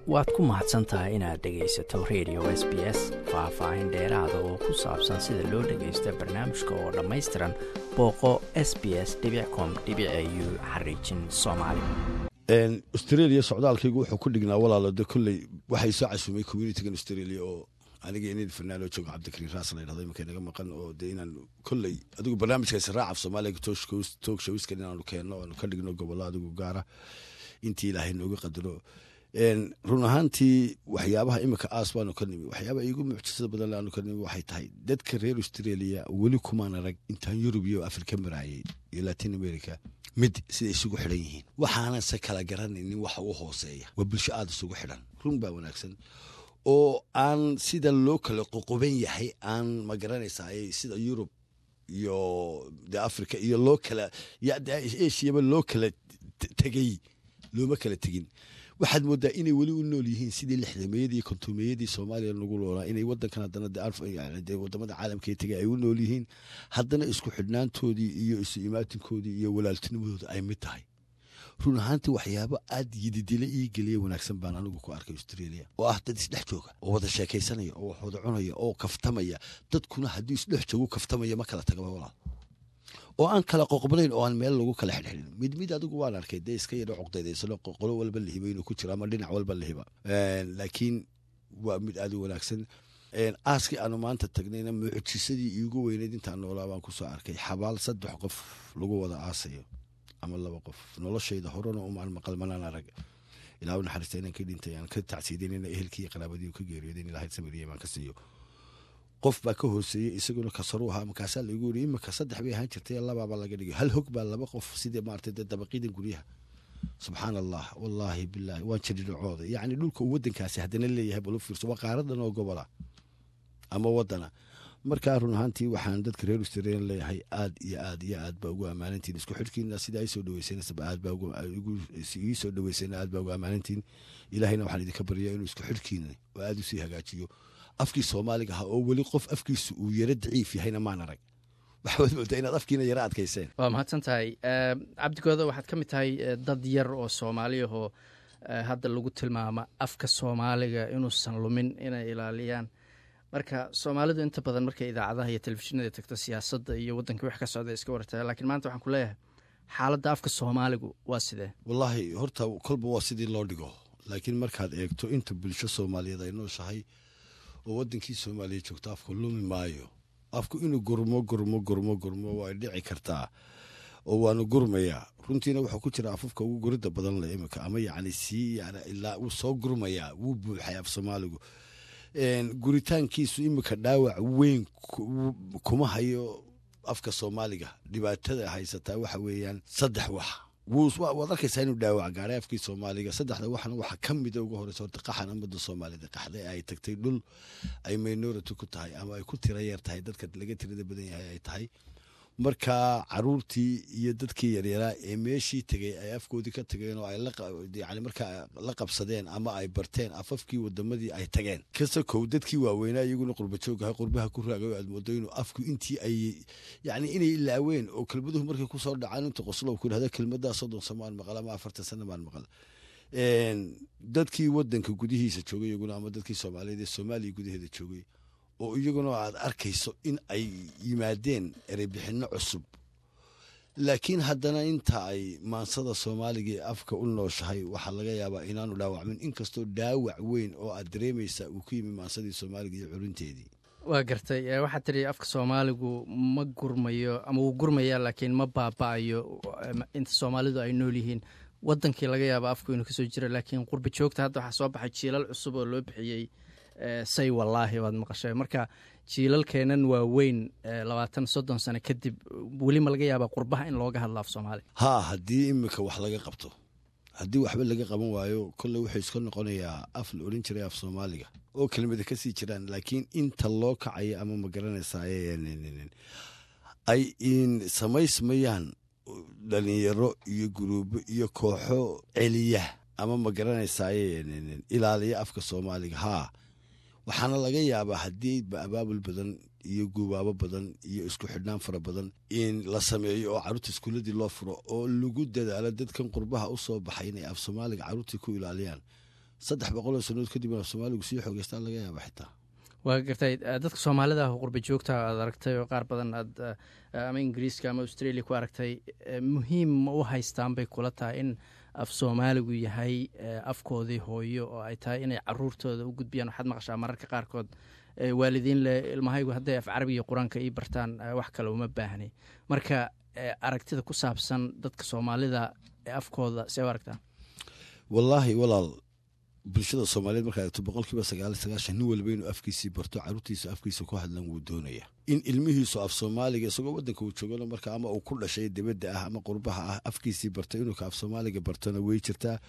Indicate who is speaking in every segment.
Speaker 1: waad ku mahadsan tahay inaad dhegaysato radio s b s faah-faahin dheeraada oo ku saabsan sida loo dhagaysto barnaamijka oo dhammaystiran booqo s b s com u xariijin soomaali
Speaker 2: australia socdaalkaygu wuxuu ku dhignaa walaalo de kolley waxay soo casumay communitigan australia oo aniga inid fanaanoo joogo cabdikariin raas la ydhahdo iminka naga maqan oo de inaan kolley adigu barnaamijkaasi raacaf soomaaliga toog shawiskan inaanu keenno aanu ka dhigno gobollo adigu gaara intii ilaahay nooga qadaro run ahaantii waxyaabaha iminka aas baanu ka nimi waxyaabaha iigu mucjisada badan aanu ka nimi waxay tahay dadka reer australia weli kumaan arag intaan yurub iyo afrika maraayay iyo latin america mid siday isugu xidhan yihiin waxaanan se kala garanaynin waxa u hooseeya waa bulsho aada isugu xidhan run baa wanaagsan oo aan sida loo kala qoqoban yahay aan ma garanaysaa sida yurub iyo de africa iyo loo kala asiaba loo kala tegey looma kala tegin waxaad moodaa inay weli u nool yihiin sidii lixdameeyadii iyo kontumeeyadii soomaaliya nagu noolaa inay wadankan haddana de wadamada caalamka tegay ay u nool yihiin haddana isku xidhnaantoodii iyo isu imaatinkoodii iyo walaaltinimadooda ay mid tahay run ahaantii waxyaabo aad yididile ii geliya wanaagsan baan anigu ku arkay australia oo ah dad isdhex jooga oo wada sheekaysanaya oo wax wada cunaya oo kaftamaya dadkuna haddii isdhex joogu kaftamaya ma kala tagaba walaal oo aan kala qoqbnayn oo aan meel lagu kala xidhxidhin mid mid adigu waan arkay dee iska yadho coqdaydaysan qolo walba lahiba inuu ku jiro ama dhinac walba lahiba laakiin waa mid aad u wanaagsan aaskii aanu maanta tagnayna mucjisadii iigu weyneyd intaan noolaa baan kusoo arkay xabaal saddex qof lagu wada aasayo ama laba qof noloshayda horena umaan maqal manaan arag ilaa u naxariista inaan ka dhintay aan ka tacsiidanina ehelkii iyo qaraabadii ka geeriyooden ilahay samiriye baan ka siiyo qof baa ka hooseeyey isaguna kasaru ahaa markaasaa laigu yiri imika saddex bay ahaan jirtay labaaba laga dhigay hal hog baa laba qof sidii maarata de dabaqiidan guryaha subxaan allah wallaahi bilaahi waan jiridhacooda yacni dhulka uu wadankaasi haddana leeyahay balu fiirso waa qaaradan oo gobola ama wadana markaa run ahaantii waxaan dadka reer australian leeyahay aad iyo aad iyo aad baa ugu ammaanantiin isku xidhkiina sida ay soo dhaweysanasaba aad baa ii soo dhaweysana aad baa ugu ammaanantiin ilaahayna waxaan idinka baryaa inuu isku xidhkiina oo aad usii hagaajiyo afkii soomaaliga ahaa oo weli qof afkiisu uu yaro daciif yahayna maan arag waxaad moodaa inaad afkiina yaro adkayseen
Speaker 1: waa mahadsan tahay cabdigooda waxaad ka mid tahay dad yar oo soomaaliyahoo hadda lagu tilmaama afka soomaaliga inuusan lumin inay ilaaliyaan marka soomaalidu inta badan markay idaacadaha iyo telefishinada tagto siyaasadda iyo waddanka wax ka socda iska wartaa lakiin maanta waxaan ku leeyahay xaaladda afka soomaaligu waa sidee
Speaker 2: wallaahi horta kolba waa sidii loo dhigo laakiin markaad eegto inta bulsho soomaaliyeed ay nooshahay oo wadankii soomaaliya joogto afku lumi maayo afku inuu gurmo gurmo gurmo gurmo way dhici kartaa oo waanu gurmayaa runtiina wuxuu ku jira afafka ugu gurida badan le imika ama yacni sii ilaa wuu soo gurmayaa wuu buuxay af soomaaligu guritaankiisu imika dhaawac weyn kuma hayo afka soomaaliga dhibaatada haysataa waxa weeyaan saddex wax waad arkaysaa inuu dhaawac gaaray afkii soomaaliga saddexda waxna waxa ka mida uga horeysa horta qaxan ummadda soomaalida qaxday ay tagtay dhul ay minority ku tahay ama ay ku tira yar tahay dadka laga tirada badan yahay ay tahay markaa caruurtii iyo dadkii yaryaraa ee meeshii tegay ay afkoodii ka tageen oo ay yani markaa la qabsadeen ama ay barteen afafkii wadamadii ay tageen kase kow dadkii waaweynaa iyaguna qurbajoogaha qurbaha ku raagay aad moodo inuu afku intii ay yani inay ilaaween oo kelmaduhu markay kusoo dhacaan inta qoslow ku dhahda kelmadaa soddon samaan maqal ama afartan sana maan maqal dadkii wadanka gudihiisa joogay iyaguna ama dadkii soomaaliyeed ee soomaaliya gudaheeda joogay oo iyaguna aad arkayso in ay yimaadeen ereybixinno cusub laakiin haddana inta ay maansada soomaaliga ee afka u nooshahay waxaa laga yaabaa inaanu dhaawacmin inkastoo dhaawac weyn oo aad dareemaysa uu ku yimi maansadii soomaaliga iyo curinteedii
Speaker 1: waa gartay waxaad tidhi afka soomaaligu ma gurmayo ama wuu gurmayaa laakiin ma baaba'ayo inta soomaalidu ay nool yihiin wadankii laga yaaba afku inuu kasoo jira laakiin qurba joogta hadda waxaa soo baxay jiilal cusub oo loo bixiyey say wallaahi waad maqashay marka jiilalkeenan waa weyn labaatan soddon sano kadib weli ma laga yaabaa qurbaha in looga hadlo af soomaaliga
Speaker 2: haa haddii imika wax laga qabto haddii waxba laga qaban waayo kolley wuxuu iska noqonayaa af la odhan jiray af soomaaliga oo kelmada ka sii jiraan laakiin inta loo kacaya ama ma garanaysaa ay samaysmayaan dhalinyaro iyo guruubo iyo kooxo celiya ama ma garanaysaa ilaaliya afka soomaaliga haa waxaana laga yaabaa haddii abaabul badan iyo guubaabo badan iyo isku xidhnaan fara badan in la sameeyo oo carruurta iskuuladii loo furo oo lagu dadaalo dadkan qurbaha u soo baxay inay af soomaaliga carruurtii ku ilaaliyaan saddex boqoloo sanood kadib af soomaaligu sii xoogeystaa laga yaaba xitaa
Speaker 1: waa gartay dadka soomaalida ah qurba joogta aad aragtay oo qaar badan aad ama ingiriiska ama australia ku aragtay muhiim ma u haystaan bay kula tahay in af soomaaligu yahay afkoodii hooyo oo ay tahay inay caruurtooda u gudbiyaan waxaad maqashaa mararka qaarkood waalidiin le ilmahaygu hadday af carabiga qur-aanka ii bartaan wax kale uma baahni marka aragtida ku saabsan dadka soomaalida ee afkooda see u aragtaa
Speaker 2: wallaahi walaal bulshada soomaaliyeed markaa eegto boqolkiiba sagaal sagaashan nin walba inuu afkiisii barto caruurtiisa afkiisa ku hadlan wuu doonaya in ilmihiisu af soomaaliga isagoo wadanka uu joogano marka ama uu ku dhashay dibadda ah ama qurbaha ah afkiisii barto inuu ka af soomaaliga bartona way jirtaa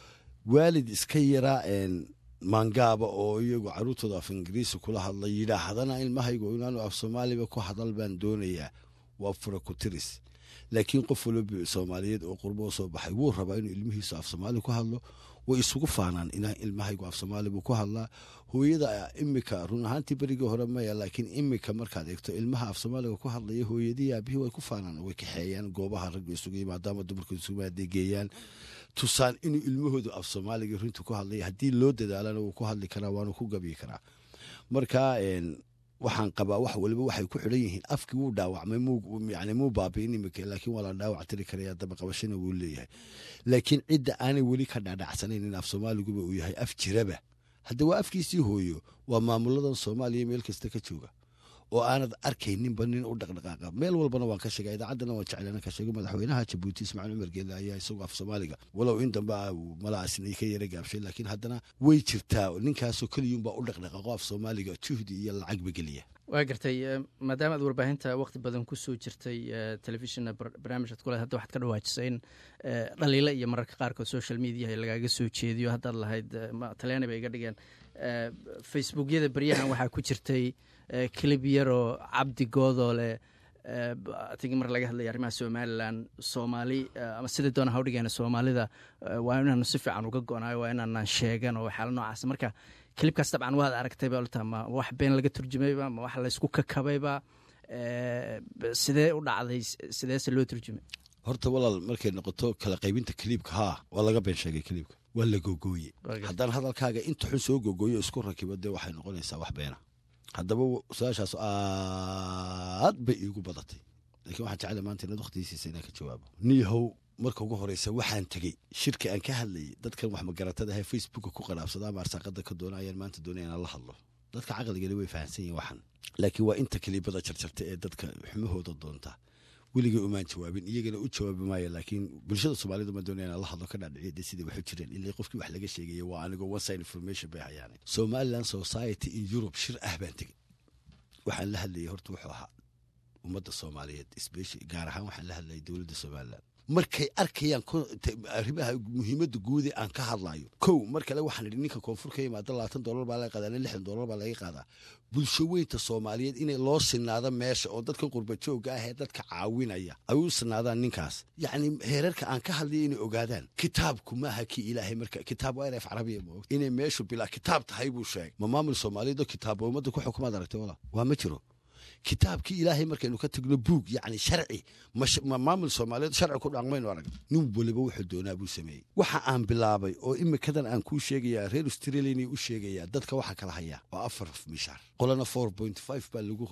Speaker 2: waalid iska yaraa maangaaba oo iyagu caruurtooda af ingiriisi kula hadla yidhaahdana ilmahaygu inaanu af soomaaliba ku hadal baan doonayaa waa fura ku tiris laakiin qof walba soomaaliyeed oo qurbo u soo baxay wuu rabaa inuu ilmihiisu af soomaali ku hadlo way isugu faanaan in ilmahaygu af soomaali buu ku hadlaa hooyada imika run ahaantii berigii hore maya laakiin imika markaad eegto ilmaha af soomaaliga ku hadlaya hooyadii aabihii way ku faanaan way kaxeeyaan goobaha ragga isugu yimaadaama dumarka isugu adeegeeyaan tusaan inuu ilmahoodu af soomaaliga runta ku hadlaya haddii loo dadaalana wuu ku hadli karaa waanu ku gabi karaa marka waxaan qabaa wax waliba waxay ku xidhan yihiin afkii wuu dhaawacmay yani muu baabiin imika laakiin waa la dhaawac tiri karaya dabaqabashana wuu leeyahay laakiin cidda aanay weli ka dhaadhacsanayn in af soomaaliguba uu yahay af jiraba hadda waa afkiisii hooyo waa maamuladan soomaaliya meel kasta ka jooga oo aanad arkayninba nin u dhaqdhaqaaqa meel walbana waan ka sheega idaacaddana waan jeclana ka sheego madaxweynaha jabuuti ismaaciil cumar geelle ayaa isagu af soomaaliga walow in dambe malaasna ka yara gaabshay laakiin haddana way jirtaa ninkaasoo keliyuunbaa u dhaqdhaqaaqo af soomaaliga juhdi iyo lacagba geliya
Speaker 1: waa gartay maadaama aad warbaahinta waqti badan kusoo jirtay telefishina barnaamij ad kule hadda waxaad ka dhawaajisay in dhaliilo iyo mararka qaarkood social mediaha lagaaga soo jeediyo haddaad lahayd talyaani bay iga dhigeen facebookyada beryahan waxaa ku jirtay clib yaroo cabdi goodoo leh tigi mar laga hadlaya arrimaha somalilan soomaali ama sidai doona hawdhigeena soomaalida waa inaanu si fiican uga go-naayo waa inaanaan sheegan oo waxyaala noocaas marka kilibkaas dabcan waad aragtayba olta ma wax been laga turjumayba ma wax laysku kakabayba sidee u dhacday sideese loo turjumay
Speaker 2: horta walaal markay noqoto kala qaybinta kiliibka haa waa laga been sheegay kiliibka waa la gogooye haddaan hadalkaaga inta xun soo gogooyo isku rakibo dee waxay noqonaysaa wax beena haddaba su-aashaas aad bay iigu badatay laakiin waxaan jeclay maanta inaad wakhtigiisiisa inaan ka jawaabo niyahow marka ugu horeysa waxaan tegey shirka aan ka hadlayay dadkan wax magaratada ahe facebooka ku qanaabsada ama arsaaqada ka doona ayaan maanta doonaya inaan la hadlo dadka caqligani way fahamsan yihin waxan laakiin waa inta kaliibada jarjarta ee dadka xumahooda doonta weligay umaan jawaabin iyagana u jawaabi maayo laakiin bulshada soomaalida ma doonaya inaan la hadlo ka dhaadhiciya dee sidai waxu jireen ilaa qofkii wax laga sheegaya waa anigoo one side information bay hayaan somaliland society in europe shir ah baan tegey waxaan la hadlayay horta wuxuu ahaa ummadda soomaaliyeed special gaar ahaan waxaan la hadlayay dowladda somaliland markay arkayaan arrimaha muhiimadda guude aan ka hadlayo kow mar kale waxaan idhi ninka koonfur ka yimaada labaatan dollar baa laga qaadaa lixdan dollar baa laga qaadaa bulsho weynta soomaaliyeed inay loo sinaado meesha oo dadkan qurbajooga ah ee dadka caawinaya ay u sinaadaan ninkaas yacni heerarka aan ka hadlaya inay ogaadaan kitaabku maaha kii ilaahay marka kitaab waa inay af carabiya ma inay meeshu bilaa kitaab tahay buu sheegay ma maamul soomaaliyeed oo kitaabba ummadda ku xukumaad aragtay wala waa ma jiro kitaabkii ilaahay markaynu ka tagno buug yacni sharci ma maamul soomaaliyeed sharci ku dhaqmaynu arag nin waliba wuxuu doonaa buu sameeyey waxa aan bilaabay oo imikadan aan kuu sheegayaa reer australiana u sheegayaa dadka waxa kala hayaa waa afar mishaar qolana four point five baa lagu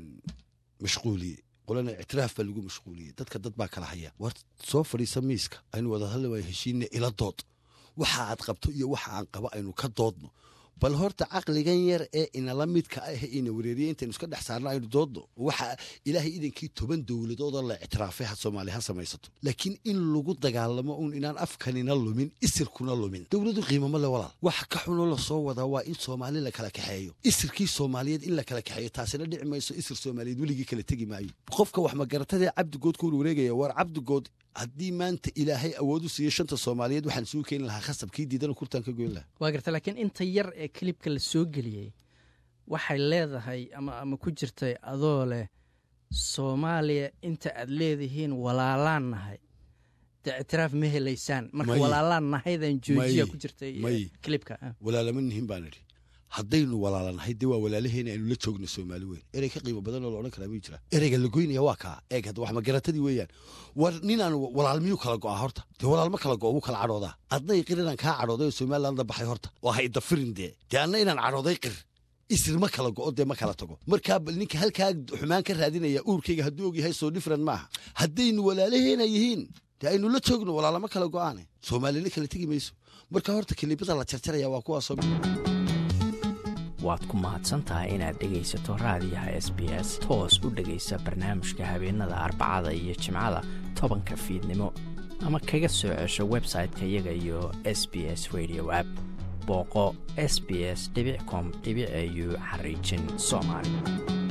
Speaker 2: mashquuliyey qolana ictiraaf baa lagu mashquuliyey dadka dad baa kala haya war soo fadhiisa miiska aynu wada hadli waay heshiina ila dood waxa aad qabto iyo waxa aan qabo aynu ka doodno bal horta caqligan yar ee inala midka ah ina wareeriye intaynu iska dhex saarno aynu doodno waxa ilaahay idankii toban dowladoodoo la ictiraafay ha soomaaliya ha samaysato laakiin in lagu dagaalamo uun inaan afkanina lumin isirkuna lumin dowladu qiimamo le walaal waxa ka xunoo lasoo wadaa waa in soomaali la kala kaxeeyo isirkii soomaaliyeed in la kala kaxeeyo taasina dhici mayso isir soomaaliyeed weligii kala tegi maayo qofka wax magaratadee cabdigood ku warwareegaya war cabdigood haddii maanta ilaahay awood u siiyo shanta soomaaliyeed waxaan suu keeni lahaa khasabkii diidana kurtaan ka goyn lahaa
Speaker 1: waa garta laakiin inta yar ee kilibka la soo geliyey waxay leedahay ama ama ku jirtay adoo leh soomaaliya inta aad leedihiin walaalaan nahay dee ictiraaf ma helaysaan marka walaalaan nahaydaan joojiya ku jirtay kilibka
Speaker 2: walaalama nihin baan idhi haddaynu walaalanahay dee waa walaalaheena aynu la joogno soomaali weyn erey ka qiimo badan oo la odhan karaa ma jira ereyga la goynaya waa kaa eeg hadda wax magaratadii weeyaan war ninaan walaal miyuu kala go'aa horta dee walaal ma kala go'o wuu kala cadhoodaa adna qir inaan kaa cadhooday oo somalilandda baxay horta oo ha idafirin dee dee anna inaan cadhooday qir isir ma kala go'o dee ma kala tago markaa ninka halkaa xumaan ka raadinaya uurkayga hadduu ogyahay soo different maaha haddaynu walaalaheena yihiin dee aynu la joogno walaalama kala go'aane soomaalina kala tegi mayso marka horta kelibada la jarjaraya waa kuwaasoo
Speaker 3: waad ku mahadsantahay inaad dhegaysato raadiyaha s b s toos u dhegaysa barnaamijka habeenada arbacada iyo jimcada tobanka fiidnimo ama kaga soo cesho website-ka iyaga iyo s b s radio app booqo s b s com au xariijin soomaali